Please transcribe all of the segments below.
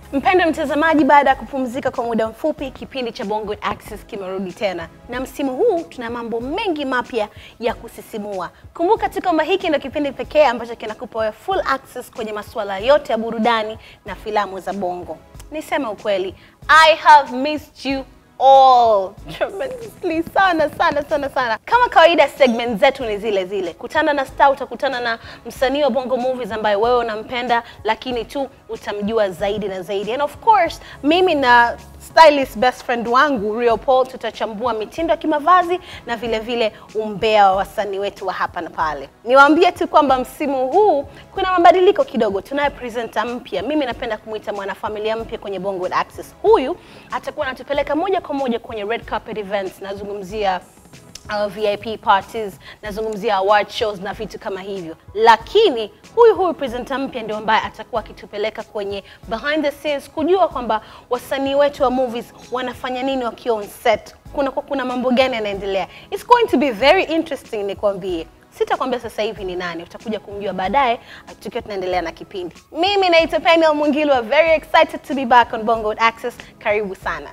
Mpendwa mtazamaji, baada ya kupumzika kwa muda mfupi, kipindi cha Bongo Access kimerudi tena, na msimu huu tuna mambo mengi mapya ya kusisimua. Kumbuka tu kwamba hiki ndio kipindi pekee ambacho kinakupa wewe full access kwenye masuala yote ya burudani na filamu za Bongo. Niseme ukweli, I have missed you all tremendously sana sana sana sana. Kama kawaida, segment zetu ni zile zile, kutana na star, utakutana na msanii wa Bongo Movies ambaye wewe unampenda, lakini tu utamjua zaidi na zaidi, and of course mimi na stylist best friend wangu Rio Paul tutachambua mitindo ya kimavazi na vile vile umbea wa wasanii wetu wa hapa na pale. Niwaambie tu kwamba msimu huu kuna mabadiliko kidogo. Tunaye presenter mpya, mimi napenda kumwita mwanafamilia mpya kwenye Bongo Access. Huyu atakuwa anatupeleka moja kwa moja kwenye red carpet events, nazungumzia uh, VIP parties, nazungumzia award shows na vitu kama hivyo, lakini huyu huyu presenter mpya ndio ambaye atakuwa akitupeleka kwenye behind the scenes kujua kwamba wasanii wetu wa movies wanafanya nini wakiwa on set, kuna kuna mambo gani yanaendelea. It's going to be very interesting, nikwambie. Sitakwambia sasa hivi ni nani, utakuja kumjua baadaye tukiwa tunaendelea na kipindi. Mimi naitwa Peniel Mungilwa, very excited to be back on Bongo Access. Karibu sana.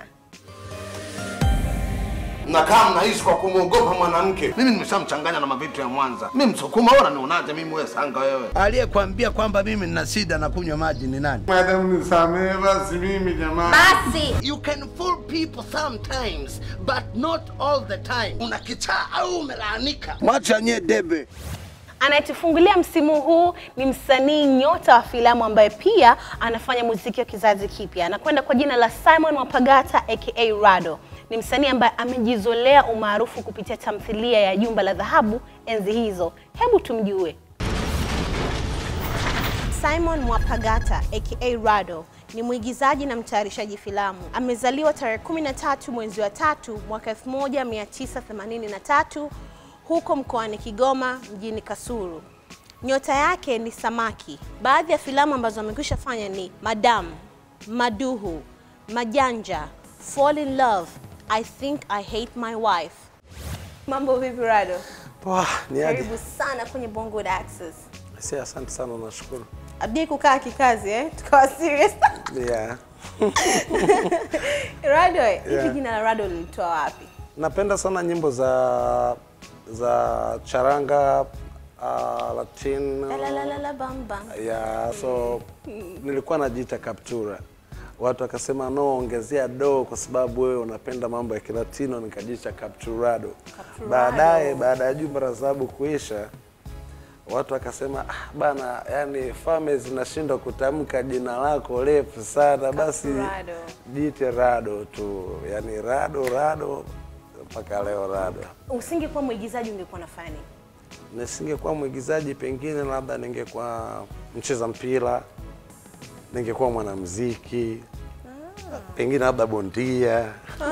Mnakaa mnaishi kwa kumwogopa mwanamke. Mimi nimeshamchanganya na mavitu ya Mwanza. Mimi Msukuma, wewe unanionaje mimi wewe sanga wewe? Aliyekwambia kwamba mimi nina shida na kunywa maji ni nani? Madam nisamehe basi mimi jamani. You can fool people sometimes but not all the time. Una kichaa au umelaanika? Mwacha nye debe. Anayetufungulia msimu huu ni msanii nyota wa filamu ambaye pia anafanya muziki wa kizazi kipya. Anakwenda kwa jina la Simon Wapagata aka Rado. Ni msanii ambaye amejizolea umaarufu kupitia tamthilia ya Jumba la Dhahabu enzi hizo. Hebu tumjue. Simon Mwapagata aka Rado ni mwigizaji na mtayarishaji filamu. Amezaliwa tarehe 13 mwezi wa tatu mwaka 1983 huko mkoani Kigoma mjini Kasulu. Nyota yake ni samaki. Baadhi ya filamu ambazo amekwisha fanya ni Madam, Maduhu, Majanja, Fall in Love, I Think I Hate My Wife. Mambo vipi Rado? Poa, ni aje? Karibu sana kwenye Bongo Access. Si, asante sana, nashukuru. Abdi kukaa kikazi eh? Tukawa serious. Yeah. Rado, hivi Yeah. jina la Rado lilitoa wapi? Napenda sana nyimbo za za charanga uh, Latino. La la la la la bam bam. Yeah, so nilikuwa najiita Captura. Watu wakasema no, ongezea do kwa sababu wewe unapenda mambo ya Kilatino, nikajiita Capturado. Capturado. Baadaye baada ya jumba la dhahabu kuisha watu wakasema ah, bana, yani fame zinashindwa kutamka jina lako refu sana, basi Capturado. jiite Rado tu, yani Rado Rado mpaka leo Rado. Usingekuwa mwigizaji ungekuwa nafanya nini? Nisingekuwa mwigizaji, pengine labda ningekuwa mcheza mpira, ningekuwa mwanamuziki, pengine labda bondia.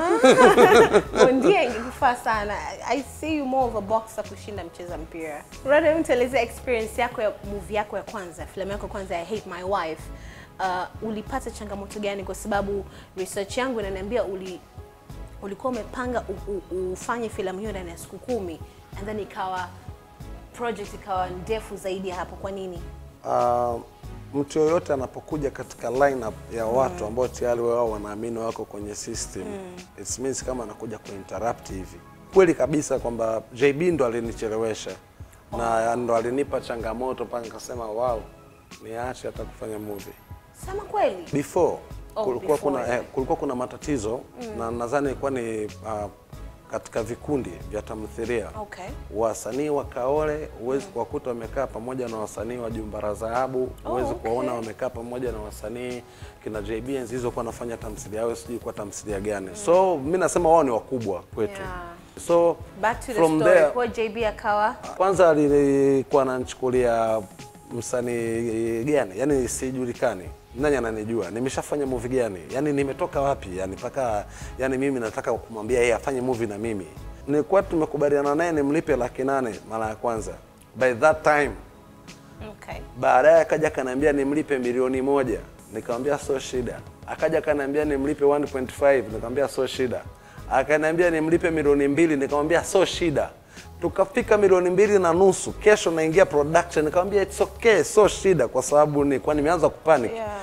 Bondia ingekufaa sana. I see you more of a boxer kushinda mcheza mpira. Rado, hebu tuelezea experience yako ya movie yako ya kwanza, filamu yako ya kwanza ya Hate My Wife. Uh, ulipata changamoto gani? Kwa sababu research yangu inaniambia uli ulikuwa umepanga u, u, ufanye filamu hiyo ndani ya siku kumi and then ikawa project ikawa ndefu zaidi ya hapo. Kwa nini? Uh, mtu yoyote anapokuja katika lineup ya watu ambao tayari wao wanaamini wako kwenye system it means kama anakuja kuinterrupt hivi. Kweli kabisa kwamba JB ndo alinichelewesha na ndo alinipa changamoto mpaka nikasema wow, niache hata kufanya movie. Sema kweli. Before Oh, kulikuwa before, kuna yeah. eh, kulikuwa kuna matatizo na nadhani ilikuwa ni uh, katika vikundi vya tamthilia Okay. wasanii wa Kaole huwezi kuwakuta wamekaa pamoja na wasanii wa Jumba la Dhahabu, huwezi okay. kuwaona wamekaa pamoja na wasanii kina JB enzi hizo kwa nafanya tamthilia yao, sijui kwa tamthilia gani. So mi nasema wao ni wakubwa kwetu. Yeah. So Back to the from story. there, Kwa JB akawa kwanza alikuwa ananichukulia msanii gani, yani sijulikani nani ananijua, nimeshafanya movie gani, yani nimetoka wapi, yani mpaka yani mimi nataka kumwambia yeye afanye movie na mimi. Nilikuwa tumekubaliana naye nimlipe laki nane mara ya kwanza, by that time okay. baadaye akaja akaniambia nimlipe milioni moja nikamwambia sio shida. Akaja akaniambia nimlipe 1.5 nikamwambia sio shida. Akaniambia nimlipe milioni mbili nikamwambia sio shida. Tukafika milioni mbili na nusu, kesho naingia production, nikamwambia it's okay, sio shida, kwa sababu nilikuwa nimeanza kupanic Yeah.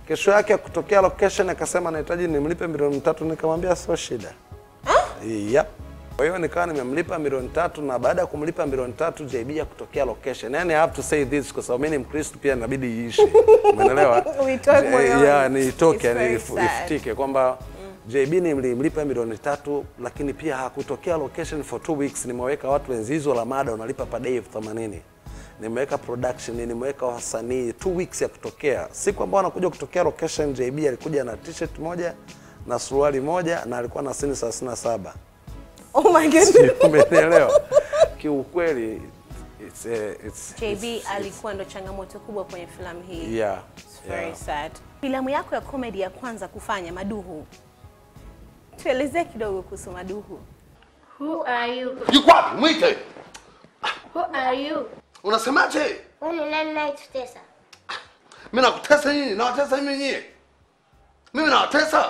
Kesho yake ya kutokea location akasema nahitaji nimlipe milioni tatu, nikamwambia sio shida. Yep. Kwa hiyo nikawa nimemlipa milioni tatu na baada ya kumlipa milioni tatu JB ya kutokea location. Yani I have to say this kwa sababu mimi ni Mkristo pia inabidi iishi. Umeelewa? Uitoe Eh, moyoni. Yeah, niitoke It's yani very ifu- sad. ifutike kwamba JB nilimlipa milioni tatu lakini pia hakutokea location for two weeks. Nimeweka watu wenzizo la mada unalipa per day elfu themanini. Nimeweka production, nimeweka wasanii two weeks ya kutokea. Siku ambayo anakuja kutokea location JB alikuja na t-shirt moja na suruali moja na alikuwa na sini 37. Oh my goodness. Umenielewa? Kiukweli it's, uh, it's, JB it's, alikuwa ndo changamoto kubwa kwenye filamu hii. yeah, It's very yeah. sad. Filamu yako ya comedy ya kwanza kufanya Maduhu, tuelezee kidogo kuhusu Maduhu. Who are you? Yuko wapi? Mwite. Who are you? Unasemaje? Wewe ni nani nayetutesa? Mimi nakutesa nyinyi, nawatesa mimi nyinyi. Mimi nawatesa.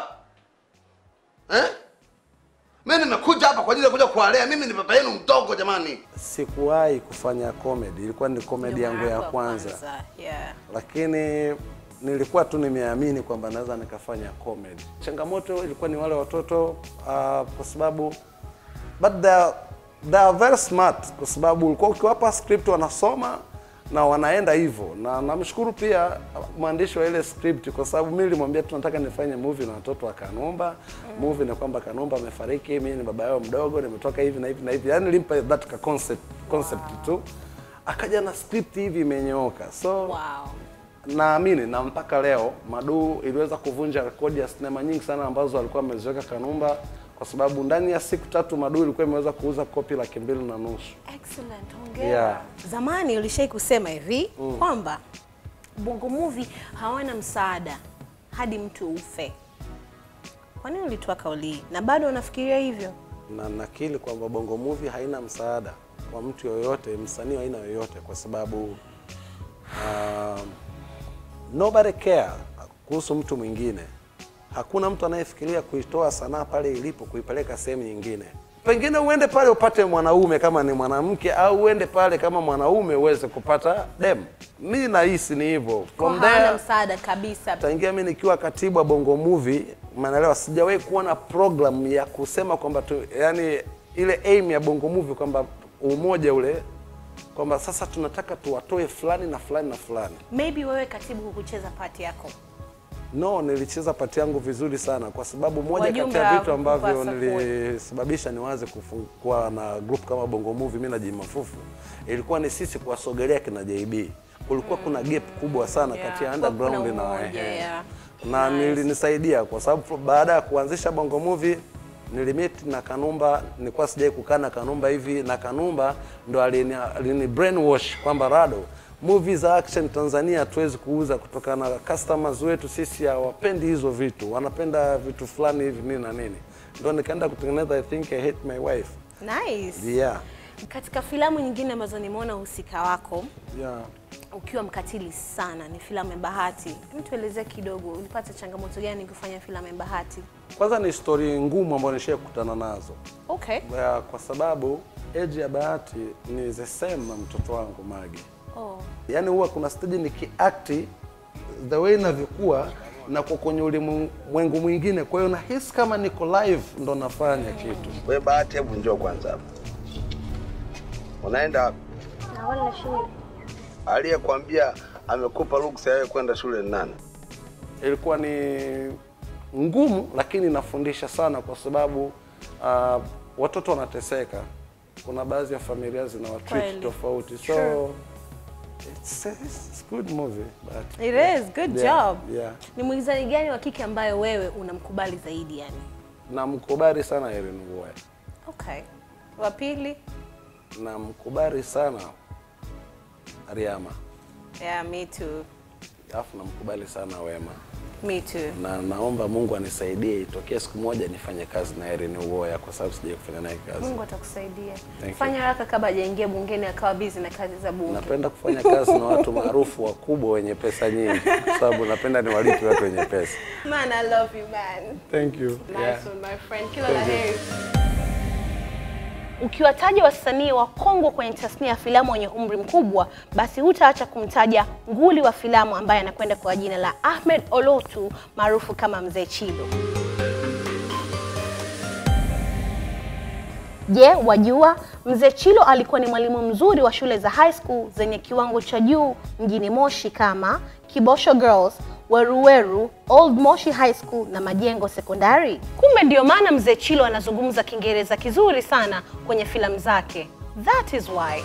Eh? Mimi nimekuja hapa kwa ajili ya kuja kuwalea. Mimi ni baba yenu mdogo jamani. Sikuwahi kufanya comedy, ilikuwa ni comedy yangu ya kwanza, Yeah. lakini nilikuwa tu nimeamini kwamba naweza nikafanya comedy. Changamoto ilikuwa ni wale watoto uh, kwa sababu but they are, they are very smart kwa sababu ulikuwa ukiwapa script wanasoma na wanaenda hivyo, na namshukuru pia mwandishi wa ile script kwa sababu mimi nilimwambia tunataka nifanye movie na watoto wa Kanumba. Movie ni kwamba Kanumba amefariki, mimi ni baba yao mdogo, nimetoka hivi na hivi na hivi, yani nilimpa that ka concept concept tu, akaja na script hivi imenyooka so Wow. naamini na mpaka leo Madu iliweza kuvunja rekodi ya sinema nyingi sana ambazo alikuwa ameziweka Kanumba, kwa sababu ndani ya siku tatu Madu ilikuwa imeweza kuuza kopi laki mbili na nusu. Excellent, hongera. Yeah. Zamani ulishai kusema hivi kwamba Bongo Movie hawana msaada hadi mtu ufe. Kwa nini ulitoa kauli hii na bado unafikiria hivyo? na nakili kwamba Bongo Movie haina msaada kwa mtu yoyote, msanii wa aina yoyote, kwa sababu um, nobody care kuhusu mtu mwingine. Hakuna mtu anayefikiria kuitoa sanaa pale ilipo kuipeleka sehemu nyingine. Pengine uende pale upate mwanaume kama ni mwanamke, au uende pale kama mwanaume uweze kupata dem. Mi nahisi ni hivyo. Kwa From hawana there msaada kabisa. tangia mi nikiwa katibu wa Bongo Movie, umeelewa, sijawahi kuona program ya kusema kwamba tu, yani ile aim ya Bongo Movie kwamba umoja ule kwamba sasa tunataka tuwatoe fulani na fulani na fulani. Maybe wewe katibu hukucheza pati yako. No, nilicheza pati yangu vizuri sana kwa sababu moja kati Wajumbe ya vitu hawakukupa ambavyo support. nilisababisha niwaze kufu- kuwa na group kama Bongo Movie mimi na Juma Fufu ilikuwa ni sisi kuwasogelea kina JB. Kulikuwa kuna gap kubwa sana Yeah, kati ya kulikuwa kuna underground na umoja, ehe. yeah. na Nice. nilinisaidia kwa sababu baada ya kuanzisha Bongo Movie nilimit na Kanumba, nilikuwa sijai kukaa na Kanumba hivi, na Kanumba ndo alini, alini brainwash kwamba Rado, movie za action Tanzania hatuwezi kuuza kutokana na customers wetu sisi hawapendi hizo vitu, wanapenda vitu fulani hivi nini na nini. Ndo nikaenda kutengeneza I think I hate my wife. Nice. Yeah. Katika filamu nyingine ambazo nimeona uhusika wako Yeah. ukiwa mkatili sana ni filamu ya Bahati. Hebu tuelezee kidogo, ulipata changamoto gani kufanya filamu ya Bahati? Kwanza ni story ngumu ambayo nishai kukutana nazo. Okay. Ya, kwa sababu age ya Bahati ni the same na mtoto wangu Magi. Oh. Yaani huwa kuna stage nikiakti the way inavyokuwa na kwa kwenye ulimwengu mwingine, kwa hiyo nahisi kama niko live ndo nafanya kitu. We Bahati, hebu njoo kwanza hapa. Unaenda wapi? Naona shule. Aliyekwambia amekupa ruksa ya wewe kwenda shule ni nani? Ilikuwa ni ngumu, lakini inafundisha sana kwa sababu uh, watoto wanateseka. Kuna baadhi ya familia zina Kweli. watreat tofauti, so True. it's, it's good movie but It is, good Yeah, job. yeah. Ni mwigizaji gani wa kike ambayo wewe unamkubali zaidi yani? namkubali sana Irene Uwoya, Okay. Wa pili? namkubali sana Riama, Yeah, me too. alafu namkubali sana Wema, Me too. na naomba Mungu anisaidie itokee siku moja nifanye kazi na Irene Uwoya kwa sababu sijai kufanya naye kazi. Mungu atakusaidia. Thank you. Fanya haraka kabla hajaingia bungeni akawa busy na kazi za bunge. Napenda kufanya kazi na watu maarufu wakubwa wenye pesa nyingi, kwa sababu napenda niwalipe watu wenye pesa. Man, I love you, man. Thank you. Nice Yeah. one, my friend. Kila la heri. Ukiwataja wasanii wakongwe kwenye tasnia ya filamu wenye umri mkubwa, basi hutaacha kumtaja nguli wa filamu ambaye anakwenda kwa jina la Ahmed Olotu maarufu kama Mzee Chilo. Je, wajua Mzee Chilo alikuwa ni mwalimu mzuri wa shule za high school zenye kiwango cha juu mjini Moshi kama Kibosho Girls, Weruweru, Old Moshi High School na Majengo Sekondari. Kumbe ndio maana Mzee Chilo anazungumza Kiingereza kizuri sana kwenye filamu zake. That is why.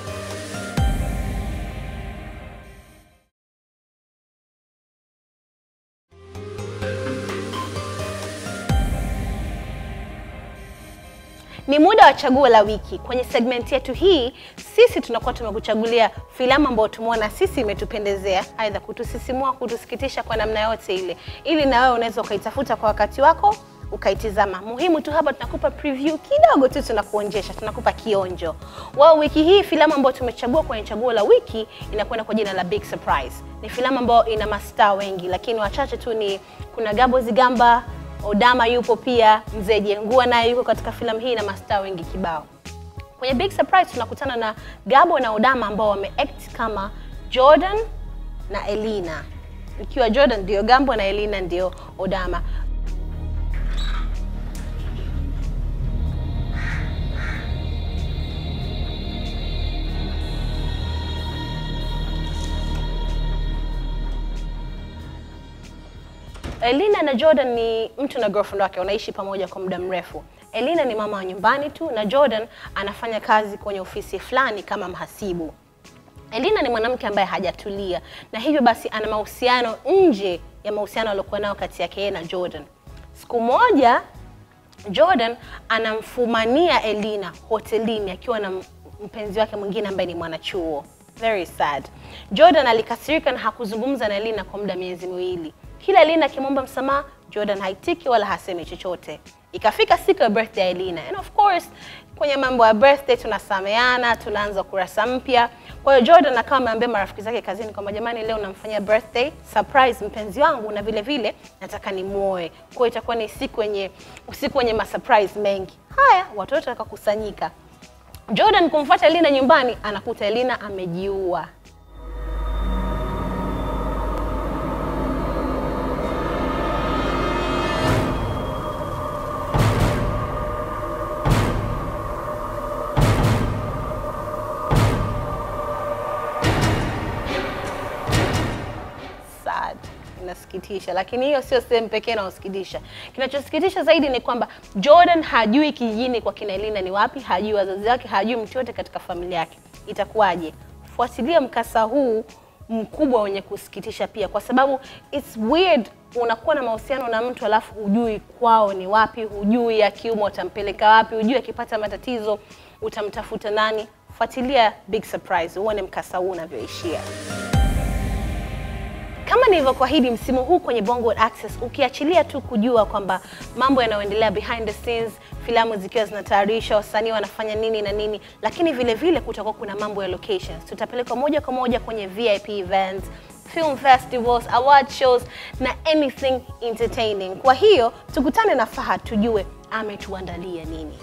Ni muda wa chaguo la wiki. Kwenye segment yetu hii, sisi tunakuwa tumekuchagulia filamu ambayo tumeona sisi imetupendezea, aidha kutusisimua, kutusikitisha kwa namna yote ile, ili na wewe unaweza ukaitafuta kwa wakati wako ukaitizama. Muhimu tu hapa tunakupa preview kidogo tu, tunakuonjesha, tunakupa kionjo. Wao wiki hii filamu ambayo tumechagua kwenye chaguo la wiki inakwenda kwa jina la Big Surprise. Ni filamu ambayo ina mastaa wengi, lakini wachache tu ni kuna Gabo Zigamba, Odama yupo pia, Mzee Jengua naye yuko katika filamu hii na mastaa wengi kibao. Kwenye Big Surprise tunakutana na Gabo na Odama ambao wameact kama Jordan na Elina, ikiwa Jordan ndio Gambo na Elina ndio Odama. Elina na Jordan ni mtu na girlfriend wake, wanaishi pamoja kwa muda mrefu. Elina ni mama wa nyumbani tu na Jordan anafanya kazi kwenye ofisi fulani kama mhasibu. Elina ni mwanamke ambaye hajatulia na hivyo basi ana mahusiano nje ya mahusiano aliyokuwa nayo kati yake yeye na Jordan. Siku moja Jordan anamfumania Elina hotelini akiwa na mpenzi wake mwingine ambaye ni mwanachuo. Very sad. Jordan alikasirika na hakuzungumza na Elina kwa muda miezi miwili. Kila Elina akimwomba msamaha, Jordan haitiki wala hasemi chochote. Ikafika siku ya birthday ya Elina. And of course, kwenye mambo ya birthday tunasameana, tunaanza kurasa mpya. Kwa hiyo Jordan akawa ameambia marafiki zake kazini kwamba jamani, leo namfanyia birthday surprise mpenzi wangu na vile vile nataka nimuoe. Kwa hiyo itakuwa ni siku yenye usiku wenye masurprise mengi. Haya, watu wote wakakusanyika. Jordan kumfuata Elina nyumbani, anakuta Elina amejiua. sad inasikitisha lakini hiyo sio sehemu pekee inayosikitisha kinachosikitisha zaidi ni kwamba jordan hajui kijijini kwa kina elina ni wapi hajui wazazi wake hajui mtu yote katika familia yake itakuwaje fuatilia mkasa huu mkubwa wenye kusikitisha pia kwa sababu it's weird unakuwa na mahusiano na mtu alafu hujui kwao ni wapi hujui akiumwa utampeleka wapi hujui akipata matatizo utamtafuta nani fuatilia big surprise uone mkasa huu unavyoishia kama nilivyokuahidi msimu huu kwenye Bongo Access, ukiachilia tu kujua kwamba mambo yanayoendelea behind the scenes, filamu zikiwa zinatayarishwa, wasanii wanafanya nini na nini, lakini vile vile kutakuwa kuna mambo ya locations. Tutapelekwa moja kwa moja kwenye VIP events, film festivals, award shows na anything entertaining. Kwa hiyo tukutane na Fahad tujue ametuandalia nini.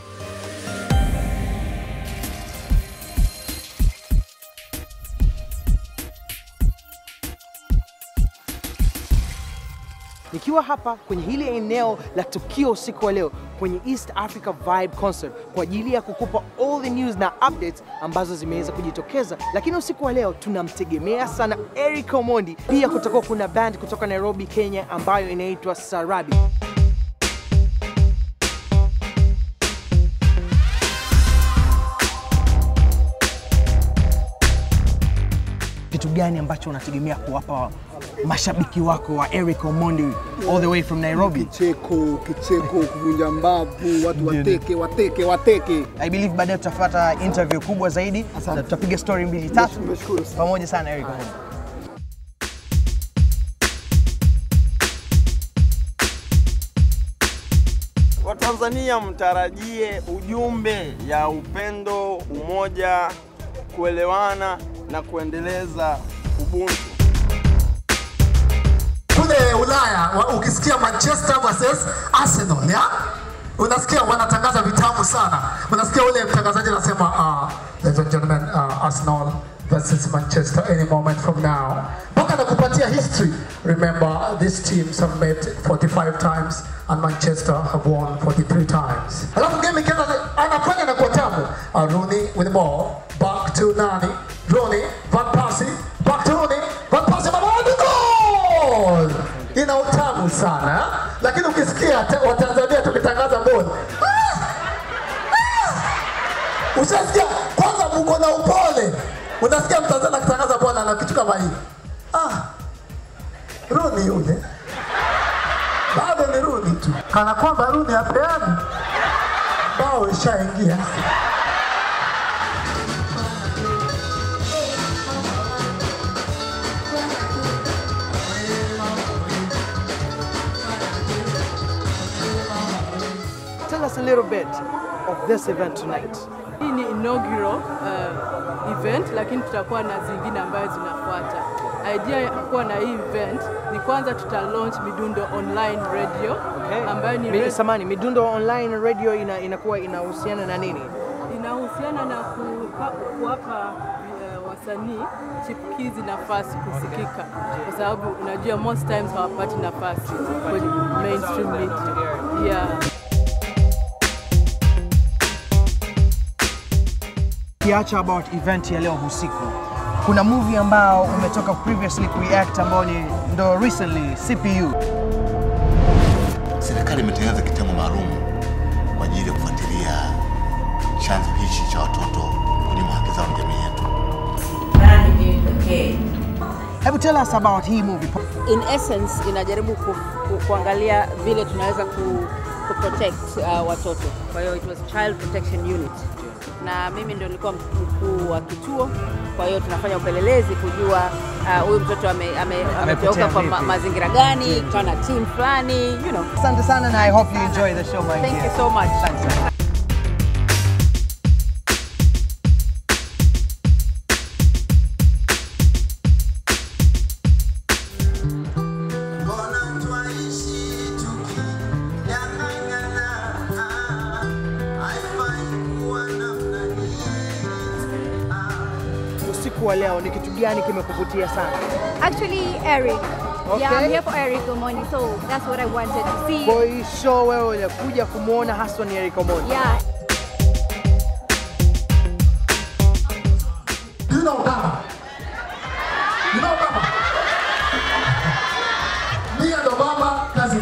nikiwa hapa kwenye hili eneo la tukio usiku wa leo kwenye East Africa Vibe Concert kwa ajili ya kukupa all the news na updates ambazo zimeweza kujitokeza, lakini usiku wa leo tunamtegemea sana Eric Omondi. Pia kutakuwa kuna band kutoka Nairobi, Kenya ambayo inaitwa Sarabi. kitu gani ambacho unategemea kuwapa mashabiki wako wa Eric Omondi all the way from Nairobi? Kicheko, kicheko, kuvunja mbavu, watu wateke, wateke, wateke. I believe baadaye tutafuata interview kubwa zaidi na tutapiga story mbili tatu Nashukuru sana. pamoja sana Eric Omondi. Watanzania mtarajie ujumbe ya upendo, umoja, kuelewana na kuendeleza ubuntu. kule Ulaya wa- ukisikia Manchester versus Arsenal ya unasikia wanatangaza vitabu sana. Unasikia ule mtangazaji anasema uh, ladies and gentlemen, uh, Arsenal versus Manchester any moment from now. Mpaka anakupatia history. Remember, these teams have met 45 times and Manchester have won 43 times. Alafu game ikianza anafanya na kwa tamu. Uh, Rooney with the ball, back to nani? Rooney, Van Persie, back to Rooney, Van Persie, mabadi goal! Ina utamu sana, lakini ukisikia ta- Watanzania tukitangaza ball Ushasikia kwanza, mko na upole. Unasikia Mtanzania akitangaza bwana na kitu kama hii. Ah, Runi yule bado ni Runi tu, kana kwamba Runi apeani bao ishaingia. Tell us a little bit of this event tonight. Hii ni inaugural uh, event, lakini tutakuwa na zingine ambayo zinafuata. Idea ya kuwa na hii event ni kwanza tuta launch Midundo online radio ambayo ni Mi, radio- samani, Midundo Online Radio ina, inakuwa inahusiana na nini? inahusiana na kupa- kuwapa uh, wasanii chipukizi nafasi kusikika, kwa sababu unajua most times hawapati nafasi kwenye mainstream media. Yeah. Kiacha about event ya leo usiku, kuna movie ambao umetoka previously kureact ambao ni ndo recently CPU. Serikali imetengeneza kitengo maalum kwa ajili ya kufuatilia chanzo hichi cha watoto kunyima haki zao na jamii yetu. Hebu tell us about hii movie. in essence inajaribu ku, ku, kuangalia vile tunaweza ku, ku protect uh, watoto. Kwa hiyo it was child protection unit, na mimi ndio nilikuwa mkuu wa kituo. Kwa hiyo tunafanya upelelezi kujua uh, huyu mtoto ame- ame- ameteuka kwa ma, vipi? mazingira gani, tukawa na team fulani you know. Asante sana na I hope you enjoy the show my Thank dear. you so much. Thanks. Usiku wa leo ni kitu gani kimekuvutia sana? Actually, Eric. Okay. Yeah, I'm here for Eric Omoni, so that's what I wanted to see. Kwa hii show wewe unakuja kumwona haswa ni Eric Omondi. Yeah. You know Obama. You know Obama. Me and Obama cousin.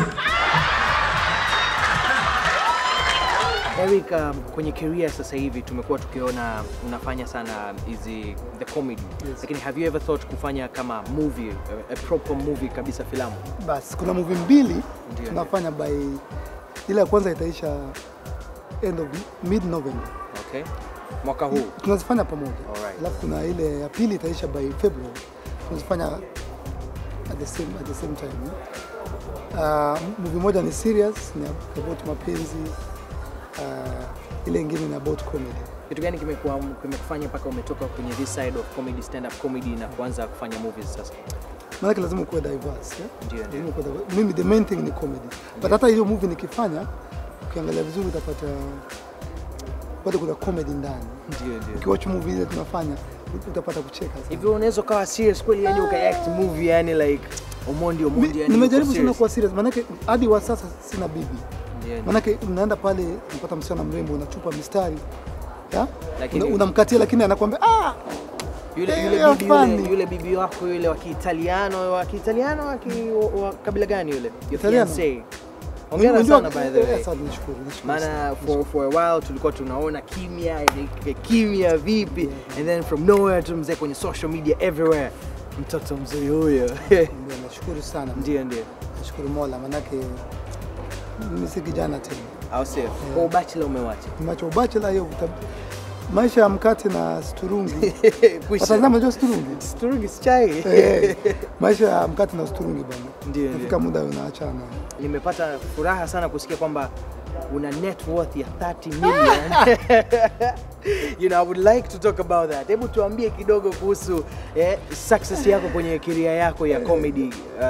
Eric, um, kwenye career sasa hivi tumekuwa tukiona unafanya sana hizi the comedy. Lakini have you ever thought kufanya kama movie, a, a proper movie kabisa filamu? Basi kuna movie mbili Ndio, tunafanya by ile ya kwanza itaisha end of mid November. Okay. Mwaka huu. Tunazifanya pamoja. Alright. Alafu kuna ile ya pili itaisha by February. Tunazifanya at the same at the same time. Uh, movie moja ni serious, ni about mapenzi. Uh, ile ingine ni about comedy. Kitu gani kimekuwa kimekufanya mpaka umetoka kwenye this side of comedy, stand up comedy na kuanza kufanya movies sasa? Maanake lazima ukuwe diverse. Yeah? Ndio, ndio. Lazima ukuwe diverse. Mimi the main thing ni comedy. But hata hiyo movie nikifanya ukiangalia vizuri utapata bado kuna comedy ndani. Ndio, ndio. Ukiwatch movie ile tunafanya utapata kucheka sana. Hivi unaweza ukawa serious kweli yani ukaact movie yani like Omondi Omondi yani Nimejaribu uko sana serious. kuwa serious, maanake hadi wa sasa sina bibi. Ndio, ndio. Maanake unaenda pale unapata msichana mrembo, unachupa mistari ya? Lakini- Una- unamkatia, lakini anakwambia ah, Yule, Eh, yule, you're bibi yule, funny. yule bibi wako yule wa Kiitaliano wa Kiitaliano wa, ki, wa, wa kabila gani yule? Your Italiano. fiancé. Hongera Unajua- sana by the way. eh, asante, nashukuru, nashukuru Maana sana. for, for a while tulikuwa tunaona kimya yani kimya vipi and then from nowhere tu mzee kwenye social media everywhere mtoto mzuri huyo. Ndio, nashukuru sana. Ndio, ndio. Nashukuru Mola, manake mimi si kijana tena. Au sio? Kwa ubachela umewacha. Nimeacha ubachela hiyo uta- maisha ya mkate na sturungi. Kwisha. Watazama unajua sturungi? Sturungi si chai. Eh, maisha ya mkate na sturungi bwana. Ndio, Nafika ndio. muda unaachana. Nimepata furaha sana kusikia kwamba una net worth ya 30 million. you know, I would like to talk about that. Hebu tuambie kidogo kuhusu eh, success yako kwenye career yako ya comedy. Uh,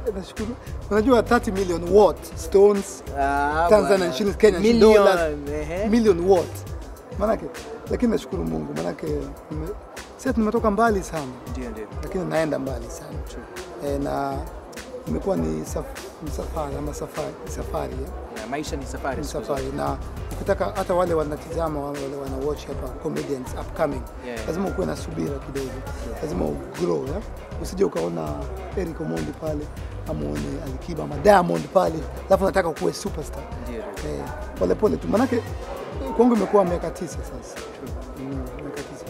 nashukuru. Unajua 30 million watt stones Ah, Tanzanian bwana. shillings Kenyan Million, dollars ehe. million watt. Manake lakini nashukuru Mungu manake nime- sasa tumetoka mbali sana. Ndio ndio. Lakini naenda mbali sana. E, na imekuwa ni, saf, ni safari ama safari, safari ya. Na maisha ni safari. ni siku safari na ukitaka hata wale wanatizama wale wana watch hapa comedians upcoming Yeah. lazima ukuwe na subira kidogo lazima ugrow ya? usije ukaona Eric Omondi pale amuone Alikiba ama Diamond pale alafu nataka kuwe superstar Ndio. eh, pole pole tu manake eh, kwangu imekuwa miaka tisa sasa mm, miaka tisa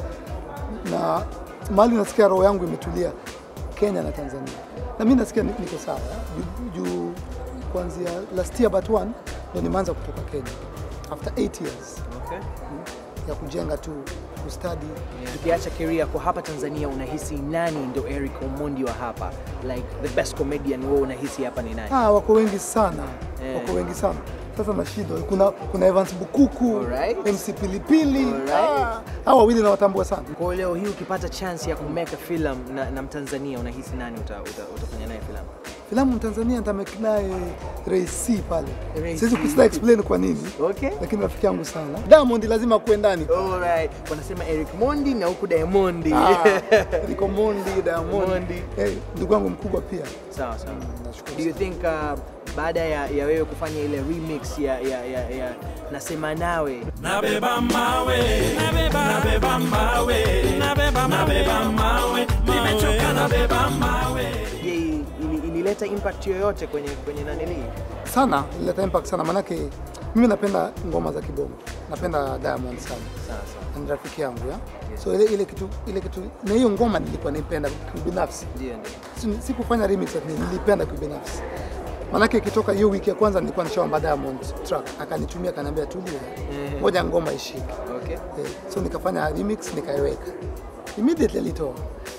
na mahali nasikia roho yangu imetulia Kenya na Tanzania na mimi nasikia ni- niko sawa juu juu kuanzia last year but one ndo nimeanza kutoka Kenya after 8 years Okay. ya kujenga tu kustadi Tukiacha career kwa hapa Tanzania, unahisi nani ndo Eric Omondi wa hapa? Like the best comedian wewe unahisi hapa ni nani? ah, wako wengi sana Eh. wako wengi sana sasa nashindwa kuna, kuna Evans Bukuku Alright. MC Pilipili Alright. ah, hao wawili nawatambua sana Kwa leo hii ukipata chance ya kumeka film na, na Mtanzania unahisi nani uta, uta, utafanya naye filamu? filamu Tanzania nitamake naye Ray C pale Ray siwezi C. kusita explain kwa nini Okay. lakini rafiki yangu sana Diamond lazima akuwe ndani Alright. Wanasema Eric Mondi na huku Diamondi. Ah, Eric Omondi Diamond Mondi. eh, ndugu yangu mkubwa pia Sawa sawa. Do you think uh, baada ya, ya wewe kufanya ile remix ya, ya, ya, ya nasema nawe Nabeba mawe, nabeba, nabeba mawe, nabeba, nabeba mawe, nimechoka nabeba mawe. je, ili- ilileta impact yoyote kwenye kwenye nanili? sana ileta impact sana manake mimi napenda ngoma za kibongo napenda Diamond sana Sawa sawa. Na ni rafiki yangu ya so ile, ile kitu ile kitu na hiyo ngoma nilikuwa naipenda kibinafsi Ndio ndio. Si- sikufanya remix lakini nilipenda kibinafsi manake ikitoka hiyo wiki ya kwanza nilikuwa nishaomba Diamond track akanitumia akaniambia tulia Ehe. ngoja ngoma ishike Okay. eh, so nikafanya remix nikaiweka immediately alitoa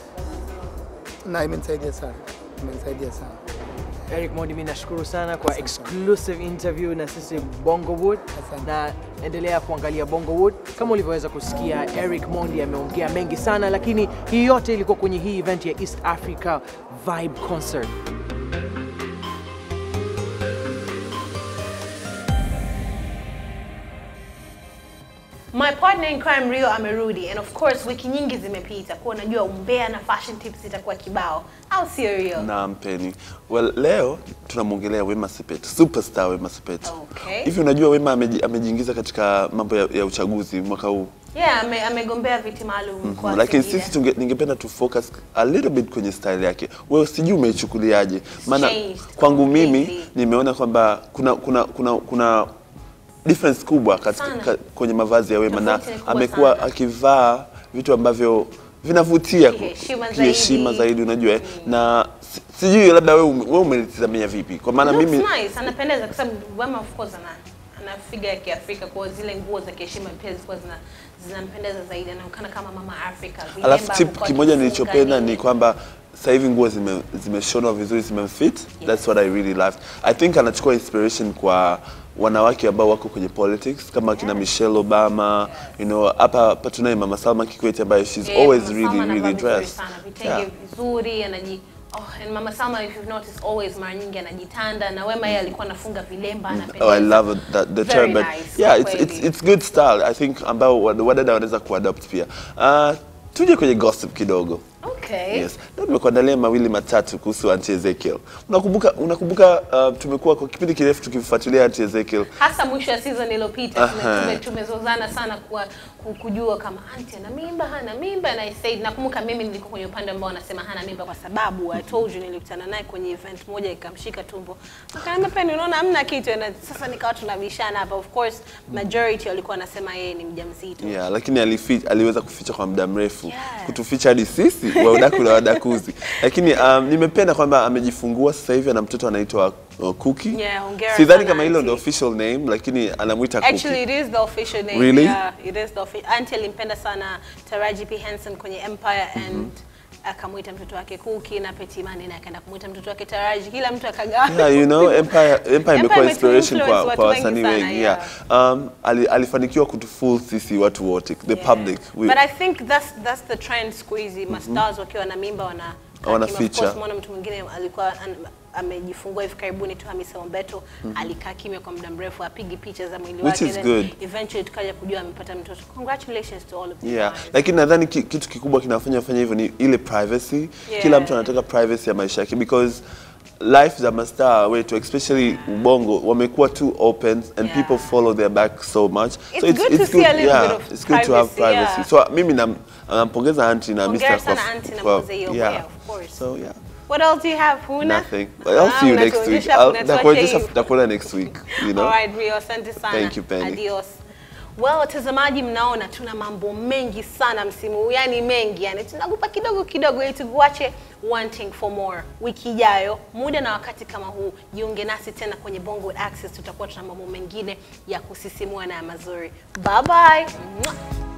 na imenisaidia sana imenisaidia sana Eric Mondi, mimi nashukuru sana kwa exclusive interview na sisi Bongowood, na endelea kuangalia Bongowood. Kama ulivyoweza kusikia, Eric Mondi ameongea mengi sana, lakini hii yote ilikuwa kwenye hii event ya East Africa Vibe Concert. My partner in crime Rio amerudi and of course wiki nyingi zimepita kuwa unajua umbea na fashion tips itakuwa kibao au sio Rio? Naam Penny. Well, leo tunamwongelea Wema Sepetu, superstar Wema Sepetu. Okay. Hivi unajua Wema ameji- amejiingiza katika mambo ya, ya uchaguzi mwaka huu. Yeah, ame, amegombea viti maalum mkoa wa Lakini Singida. sisi tunge, ningependa tu focus a little bit kwenye style yake. Wewe sijui umeichukuliaje? Maana Changed kwangu mimi nimeona kwamba kuna kuna kuna kuna difference kubwa katika Sana. ka, kwenye mavazi ya Wema na Tofauti ni kubwa amekuwa sana. akivaa vitu ambavyo vinavutia Kiheshima kiheshima zaidi. zaidi unajua eh? na si- sijui labda wewe ume- wewe umelitazamia vipi kwa maana Looks mimi nice, anapendeza kwa sababu Wema of course ana ana figa ya Kiafrika kwa zile nguo za kiheshima pia zilikuwa zina zinampendeza zaidi, anaonekana kama mama Africa. alafu Vilemba tip amekuwa kimoja akifunga nilichopenda nini. ni kwamba sasa hivi nguo zime- zimeshonwa vizuri zimemfit that's what i really loved i think anachukua inspiration kwa wanawake ambao wako kwenye politics kama kina Michelle Obama you know hapa hapa tunaye mama Salma Kikwete ambaye she's Eh, always Mama really Salma anavaa really vizuri dressed sana, vitenge yeah. vizuri anaji Oh, and Mama Salma if you've noticed always mara nyingi anajitanda na Wema yeye alikuwa anafunga vilemba anapendeza. Oh, I love it, that, the Very term, but nice, yeah, kwa it's, it's, kweli. it's good style. I think ambao wad- wadada wanaweza kuadopt pia. Uh, tuje kwenye gossip kidogo. Okay. Yes. Leo nimekuandalia mawili matatu kuhusu Auntie Ezekiel. Unakumbuka unakumbuka uh, tumekuwa kwa kipindi kirefu tukifuatilia Auntie Ezekiel. hasa mwisho ya season iliyopita tume- Aha. tume- tumezozana sana kwa ku- kujua kama anti ana mimba hana mimba and I said nakumbuka mimi nilikuwa kwenye upande ambao anasema hana mimba kwa sababu I told you nilikutana naye kwenye event moja ikamshika tumbo akaniambia Penny unaona hamna kitu na sasa nikawa tunabishana hapa of course majority walikuwa wanasema yeye ni mjamzito Yeah, lakini alifi, aliweza kuficha kwa muda mrefu kutuficha hadi sisi waudaku na wadakuzi, lakini um, nimependa kwamba amejifungua sasa hivi ana mtoto anaitwa uh, Cookie. Yeah, hongera Sidhani sana, kama hilo auntie. ndio official name, lakini anamwita Cookie. Actually, it is the official name. Really? Yeah, it is the official. Auntie alimpenda sana Taraji P Henson kwenye Empire and akamwita mtoto wake Cookie na Petty Mane na akaenda kumwita mtoto wake Taraji. Kila mtu akagawa. Yeah, you know, Empire, Empire imekuwa inspiration imetuinfluence kwa, watu kwa wengi wasanii sana, wengi. yeah. Yeah. Um, ali, alifanikiwa kutufool sisi watu wote, the public. We, But I think that's that's the trend siku hizi. Mastars wakiwa na mimba wana Wana Of feature. course, mwana mtu mwingine alikuwa an, amejifungua hivi karibuni tu Hamisa Mobeto Mhm. alikaa kimya kwa muda mrefu apigi picha za mwili Which wake is then good. eventually tukaja kujua amepata mtoto congratulations to all of you Yeah, lakini nadhani ki- kitu kikubwa kinafanya fanya hivyo ni ile privacy. Yeah. Kila mtu anataka privacy ya maisha yake because life za mastaa wetu especially ubongo wamekuwa too open and people follow their back so much It's good to see a little yeah, bit of it's good to have privacy, yeah. privacy so mimi nam- nampongeza auntie na Hongera Mr. kwa- sana auntie na kwa- mzee hiyo, yeah. yeah, of course. so yeah what else do you have huna nothing but I'll see you Ah, next week unatuonyesha- I'll unatuacha nitakuonyesha hivi. nitakuona next week you know Alright, Rio, asante sana. Thank you, Penny. Adios. Well, watazamaji mnaona tuna mambo mengi sana msimu huu, yani mengi, yani tunakupa kidogo kidogo ili tukuache wanting for more. Wiki ijayo muda na wakati kama huu, jiunge nasi tena kwenye Bongo with Access, tutakuwa tuna mambo mengine ya kusisimua na ya mazuri. Bye bye. Mwah.